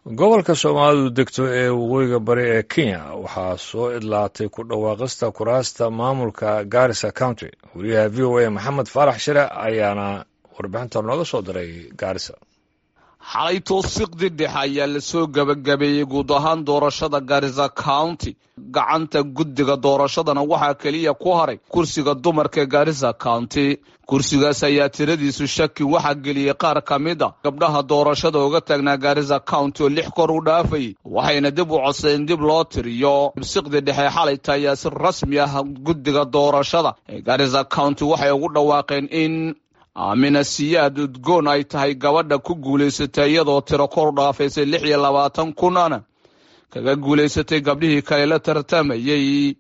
gobolka soomaalidu degto ee waqooyiga bari ee kenya waxaa soo idlaatay ku dhawaaqista kuraasta maamulka garissa county wariyaha v o a maxamed faarax shire ayaana warbixinta nooga soo diray gaarisa xalay towsiiqdii dhexe ayaa lasoo gebagabeeyey guud ahaan doorashada garissa county gacanta guddiga doorashadana waxaa keliya ku haray kursiga dumarka ee garissa county kursigaas ayaa tiradiisu shaki waxaa geliyey qaar ka mid a gabdhaha doorashada uga taagnaa garissa county oo lix kor u dhaafayay waxayna dib u codsadeen dib loo tiriyo towsiiqdii dhexe xalayta ayaa si rasmi ah guddiga doorashada ee garissa county waxay ugu dhawaaqeen in aamina siyaad udgoon ay tahay gabadha ku guulaysatay iyadoo tiro kor u dhaafaysay lix iyo labaatan kunana kaga guulaysatay gabdhihii kale la tartamayey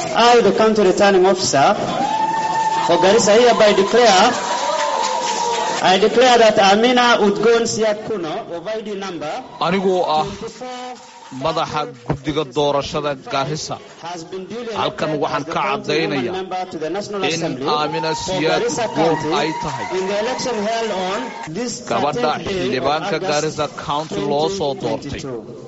anigoo ah madaxa guddiga doorashada garissa halkan waxaan ka caddaynaya in aamina siyaad udgoon ay tahay gabadha xildhibaanka garissa county loo soo doortay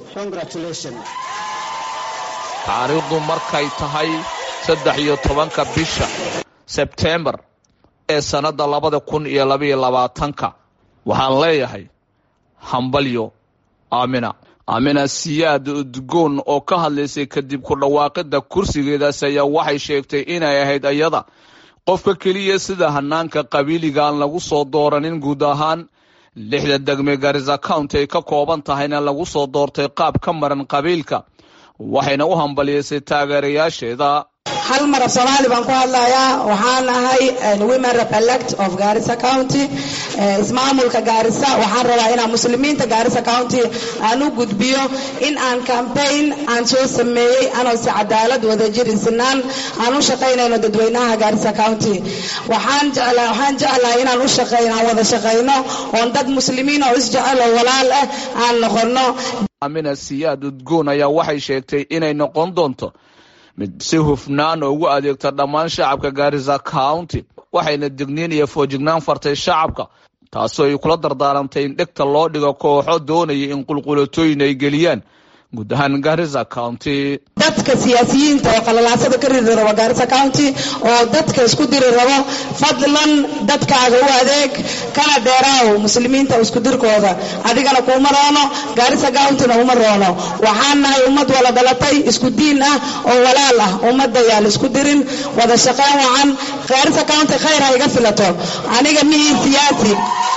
taariikhdu markay tahay saddex iyo tobanka bisha sebtembar ee sannadda labada kun iyo labaiyo labaatanka waxaan leeyahay hambalyo aamina aamina siyaad udgoon oo ka hadlaysay kadib ku dhawaaqida kursigeedaas ayaa waxay sheegtay inay ahayd ayada qofka keliya sida hanaanka qabiiliga aan lagu soo dooranin guud ahaan lixda degme garissa county ay ka kooban tahayna lagu soo doortay qaab ka maran qabiilka waxayna u hambaliyeysay taageerayaasheeda hal mar af soomaali baan ku hadlayaa waxaan ahay women repelect of garissa county ismaamulka gaarisa waxaan rabaa inaan muslimiinta gaarisa county aan u gudbiyo in aan campaign aan soo sameeyey anoo si cadaalad wadajir sinaan aan u shaqaynayno dadweynaha gaarisa county waxaan jeclaa waxaan jeclahay inaan u shaqayno aan wada shaqayno oon dad muslimiin oo isjecel oo walaal ah aan noqono amina siyaad udgoon ayaa waxay sheegtay inay noqon doonto mid si hufnaan ugu adeegta dhammaan shacabka garissa county waxayna digniin iyo foojignaan fartay shacabka taasoo ay kula dardaarantay in dhegta loo dhigo kooxo doonaya in qulqulatooyin ay geliyaan guud ahaan garissa county dadka siyaasiyiinta oo qalalaasada ka riri rabo garissa county oo dadka isku diri rabo fadlan dadkaaga u adeeg kana dheeraaw muslimiinta isku dirkooda adigana kuuma roono garissa countyna uma roono waxaan nahay ummad wala dhalatay isku diin ah oo walaal ah ummadda yaal isku dirin wada shaqayn wacan garissa county khayr ha iga filato aniga mihii siyaasi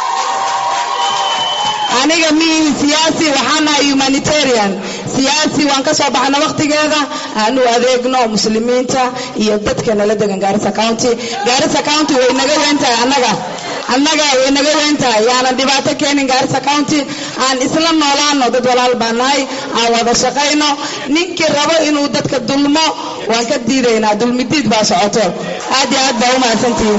aniga mihii siyaasi waxaan nahay humanitarian siyaasi waan ka soo baxna wakhtigeeda aan u adeegno muslimiinta iyo dadka nala degan garissa county garissa county way naga weyn tahay annaga annaga way naga weyn tahay yaanan dhibaato keenin garissa county aan isla noolaano dad walaal baan nahay aan wada shaqayno ninkii rabo inuu dadka dulmo waan ka diidaynaa dulmidiid baa socoto aad iyo aad baa u mahadsantihiin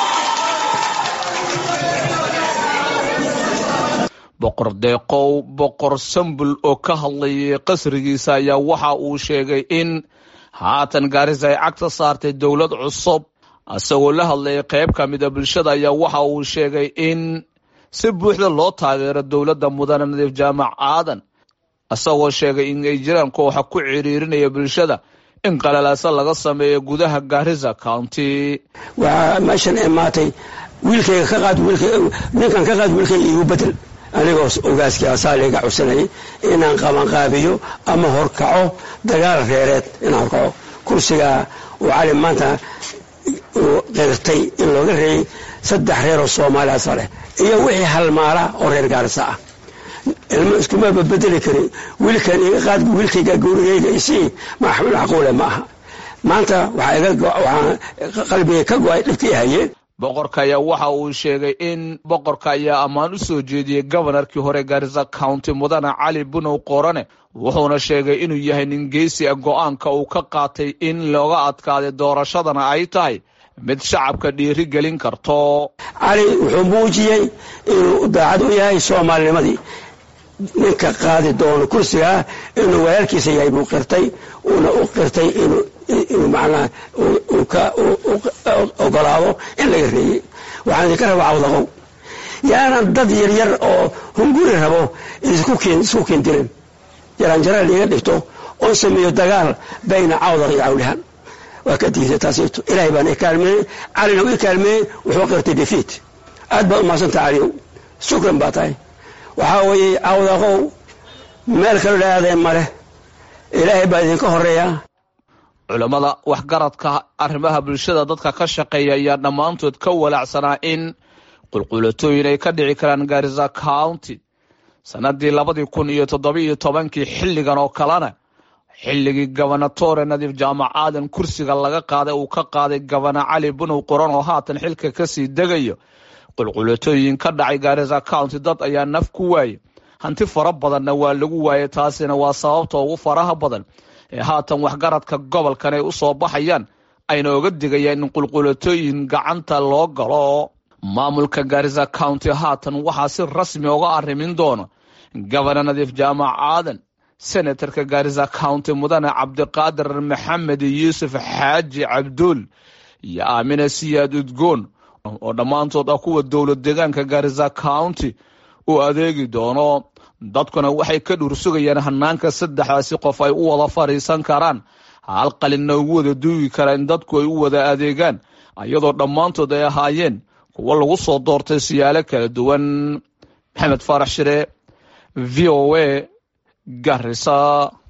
boqor deeqow boqor sambul oo ka hadlayay qasrigiisa ayaa waxa uu sheegay in haatan gaarisa ay cagta saartay dowlad cusub isagoo la hadlayay qayb ka mida bulshada ayaa waxa uu sheegay in si buuxda loo taageero dowladda mudane nadiif jaamac aadan isagoo sheegay in ay jiraan kooxa ku ciriirinaya bulshada in qalalaasa laga sameeyo gudaha garissa county waxaa meeshan imaatay wiilkayga ka qaad ninkan ka qaad wiilkayga iigu bedel anigoo ogaaskii asaaliga codsanayay inaan qabanqaabiyo ama horkaco dagaal reereed inaan horkaco kursigaa uu cali maanta uu qirtay in looga reeyey saddex reer oo soomaali asal leh iyo wixii halmaala oo reer gaarisa ah ilmo iskumaba bedeli karin wiilkan iga qaad wiilkayga gurigayga isii maxmul caquule ma aha maanta waxaa qalbiga ka go-ay dhibkii hayeen boqorka ayaa waxa uu sheegay in boqorka ayaa ammaan u soo jeediyey gobanarkii hore garissa county mudane cali bunow qorane wuxuuna sheegay inuu yahay nin geesi a go-aanka uu ka qaatay in looga adkaaday doorashadana ay tahay mid shacabka dhiiri gelin karto cali wuxuu muujiyey inuu daacad u yahay soomaalinimadii ninka qaadi doono kursigaa inuu walaalkiisa yahay buu qirtay uuna u qirtay inuu inuu macnaha uu ka ogolaado in laga reeyey waxaan idinka rabaa cawdaqow yaanan dad yaryar oo hunguri rabo isku keendirin jaranjara liiga dhigto oon sameeyo dagaal bayna cawdaq iyo cawlihaan waa ka diiday taasito ilaahay baan i kaalmeeyey calina u i kaalmeeyey wuxuu qirtay defeat aad baad umahadsanta caliyow shukran baa tahay waxaa weeye cawdaqow meel kalo la aadeen male ilaahay baa idinka horeeya culammada waxgaradka arrimaha bulshada dadka ka shaqeeya ayaa dhammaantood ka walaacsanaa in qulqulatooyin ay ka dhici karaan gaarisa county sannaddii labadii kun iyo toddobiiyo tobankii xilligan oo kalena xilligii gobernatore nadiif jaamac aadan kursiga laga qaaday uu ka qaaday gobana cali bunow qoran oo haatan xilka kasii degayo qulqulatooyin ka dhacay gaarisa county dad ayaa naf ku waayey hanti fara badanna waa lagu waayay taasina waa sababta ugu faraha badan ee haatan waxgaradka gobolkan ay u soo baxayaan ayna oga digayaan in qulqulatooyin gacanta loo galo maamulka gaarisa county haatan waxaa si rasmi uga arrimin doona gobana nadiif jaamac aadan senatarka gaarisa county mudane cabdiqaadir maxamed yuusuf xaaji cabduul iyo aamina siyaad udgoon oo dhammaantood ah kuwa dowlad deegaanka gaarisa county u adeegi doono dadkuna waxay ka dhuur sugayaan hanaanka saddexdaasi qof ay u wada fadhiisan karaan hal qalinna ugu wada duugi kara in dadku ay u wada adeegaan iyadoo dhammaantood ay ahaayeen kuwo lagu soo doortay siyaalo kala duwan maxamed faarax shire v o a garisa